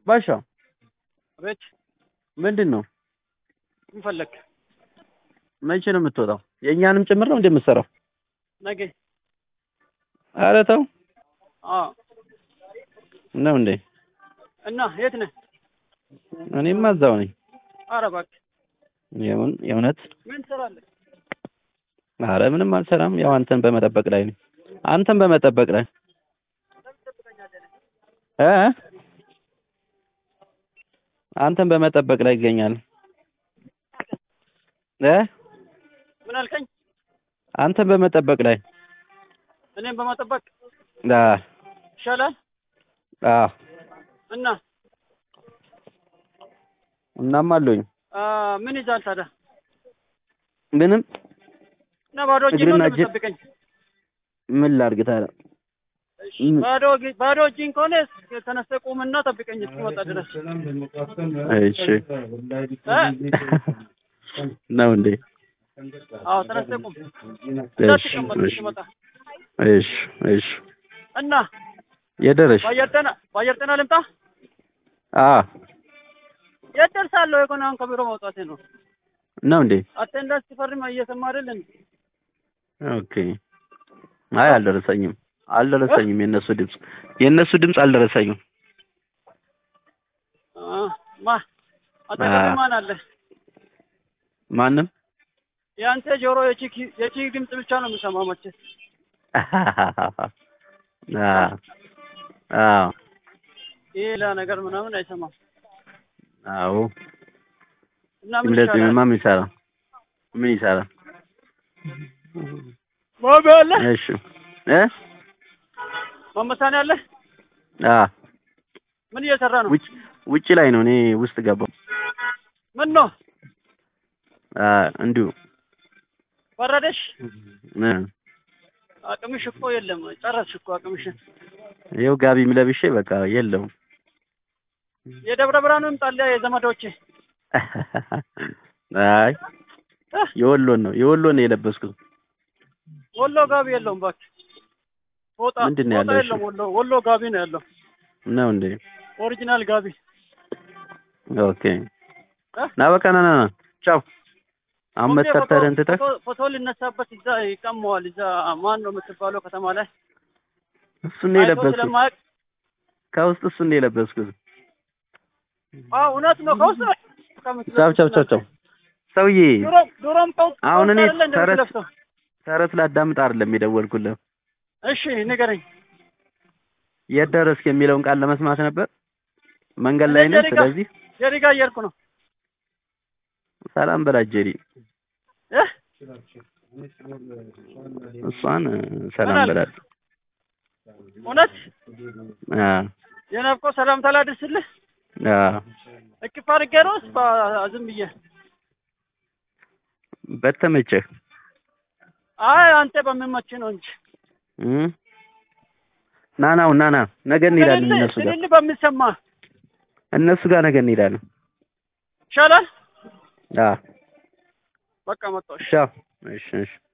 ባሻ ቤት ምንድን ነው? ምን ፈለክ? መቼ ነው የምትወጣው? የእኛንም ጭምር ነው እንደምትሰራው? ነገ ኧረ ተው አዎ። ነው እንዴ? እና የት ነህ? እኔማ እዛው ነኝ። ኧረ እባክህ የውን የእውነት ምን ትሰራለህ? ኧረ ምንም አልሰራም። ያው አንተን በመጠበቅ ላይ ነኝ። አንተን በመጠበቅ ላይ እ አንተን በመጠበቅ ላይ ይገኛል እ ምን አልከኝ? አንተን በመጠበቅ ላይ እኔም በመጠበቅ አ ይሻላል። አ እና እናም አለኝ አ ምን ይዛል ታዲያ? ምንም እና ባዶ እጅ ነው እግርና እጅ- እንደምጠብቀኝ? ምን ላድርግ ታዲያ? እሺ፣ ባዶ እግ- ባዶ እጅን ከሆነ ተነስተህ ቁምና ጠብቀኝ እስክመጣ ድረስ። እሺ ነው እንዴ? አዎ ተነስተህ ቁም እሺ እንዳትቀመጥ እሺ እስክመጣ። እሺ እሺ እና የደረሽ በአየር ጤና በአየር ጤና ልምጣ? አ የት ደርሳለሁ? የኮነ አሁን ከቢሮ መውጣቴ ነው። ነው እንዴ? አቴንዳንስ ሲፈርም እየሰማ አይደል እንዴ? ኦኬ አይ አልደረሰኝም አልደረሰኝም የእነሱ ድምፅ የእነሱ ድምፅ አልደረሰኝም አ ማ አጠገቤ አ- ማን አለ? ማንም የአንተ ጆሮ የቺክ የቺክ ድምፅ ብቻ ነው የምሰማው መቼስ። አ አዎ ይሄ ሌላ ነገር ምናምን አይሰማም። አዎ እና ምን እንደዚህ ይሻላል? ምን ይሰራል ምን ይሰራል ማሚ አለ? እሺ እ መመሳኔ አለ? አ ምን እየሰራ ነው? ውጭ ውጭ ላይ ነው እኔ ውስጥ ገባው ምን ነው አ እንዲሁ በረደሽ? እ አቅምሽ እኮ የለም። ጨረስሽ እኮ አቅምሽን። ይኸው ጋቢም ለብሼ በቃ የለውም የደብረ ብርሃኑ ይምጣልያ የዘመዶቼ አይ እህ፣ የወሎን ነው የወሎን ነው የለበስኩት ወሎ ጋቢ የለውም እባክህ። ፎጣ ምንድን ነው ፎጣ ያለው? እሺ። የለውም ወሎ ወሎ ጋቢ ነው ያለው። ነው እንዴ ኦሪጂናል ጋቢ ኦኬ ና በቃ ና ና ና ቻው አሁን ኦኬ፣ መተርተርን ፎቶ- ትተህ ፎቶ- ፎቶ ሊነሳበት እዛ ይቀመዋል። እዛ ማን ነው የምትባለው ከተማ ላይ እሱን ነው አይቶ የለበስኩት ስለማያውቅ ከውስጥ እሱን ነው የለበስኩት አዎ እውነት ነው። ከውስጥ ነው ቻው ቻው ቻው ቻው ሰውዬ ድሮም ድሮም ከውስጥ አሁን ከውስጥ እኔ አይደለ እንደ ተረት- የምትለብሰው? ተረት ላዳምጥ አይደለም የደወልኩልህ እሺ ንገረኝ። የት ደረስክ የሚለውን ቃል ለመስማት ነበር መንገድ ላይ ነኝ ጀሪጋ ስለዚህ ጀሪጋ እየሄድኩ ነው። ሰላም በላት ጀሪ እህ እሷን እ፣ ሰላም ምን አልክ? በላት እውነት አ የናፍቆ ሰላምታ ላድርስልህ አ እቅፍ አድርጌ ነው ወይስ በ- ዝም ብዬ? በተመቸህ አይ አንተ በሚመችህ ነው እንጂ እ ና ናው ና ና ነገ እንሄዳለን ትልል እነሱ ጋር ትልል በሚሰማ እነሱ ጋር ነገ እንሄዳለን ይሻላል። አ በቃ መጣሁ። እሺ። ቻው እሺ እሺ